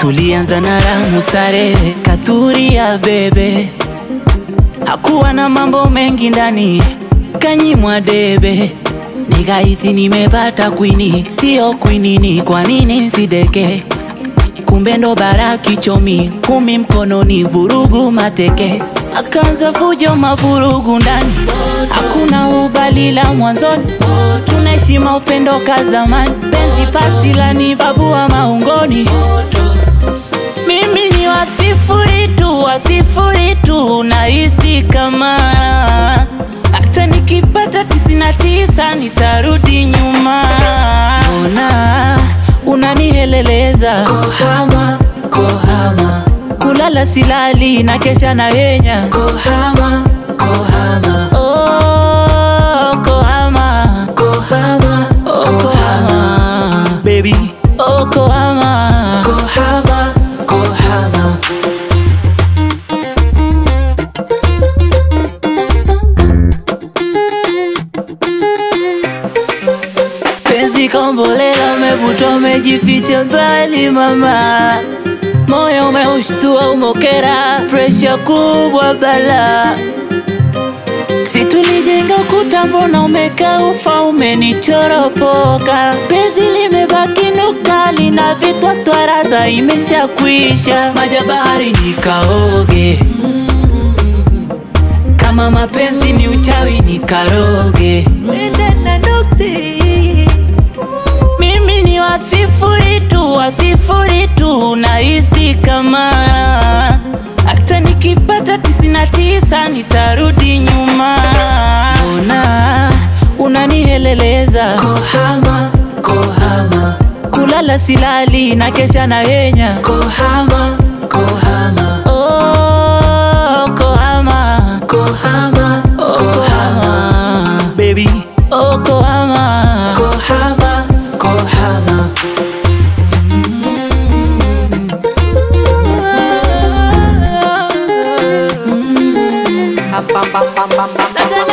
tulianza na ramu starehe, katuria bebe, hakuwa na mambo mengi ndani, kanyimwa debe, nikahisi nimepata kwini, sio kwinini. Kwa nini sideke? Kumbe ndo bara kichomi, kumi mkononi, vurugu mateke, akaanza fujo mavurugu ndani, hakuna ubalila mwanzoni, tunaheshima upendo ka zamani, penzi pasi la ni babu wa maungoni. Mimi ni wasifuri tu, wasifuri tu, nahisi kama hata nikipata tisini na tisa nitarudi nyuma. Ona unaniheleleza Kohama, kohama, kulala silali na kesha na henya kohama, kohama, oh, kohama kohama, oh, kohama baby oh, kohama kohama, kohama. penzi kombolela umevuta umejificha mbali mama moyo umeushtua umokera presha kubwa bala si tulijenga ukuta mbona umekaa ufa umenichoropoka penzi limebaki nukta lina vitwatwa radha imeshakwisha maja bahari nikaoge kama mapenzi ni uchawi nikaroge mimi ni wasifuri tu, wasifuri tu, nahisi kama hata nikipata tisini na tisa nitarudi nyuma. Ona unaniheleleza, Kohama, kohama, kulala silali na kesha na henya kohama, kohama, oh, kohama, kohama, oh, kohama, baby, oh, kohama. kohama, kohama. Bam, bam, bam, bam, bam, bam, bam.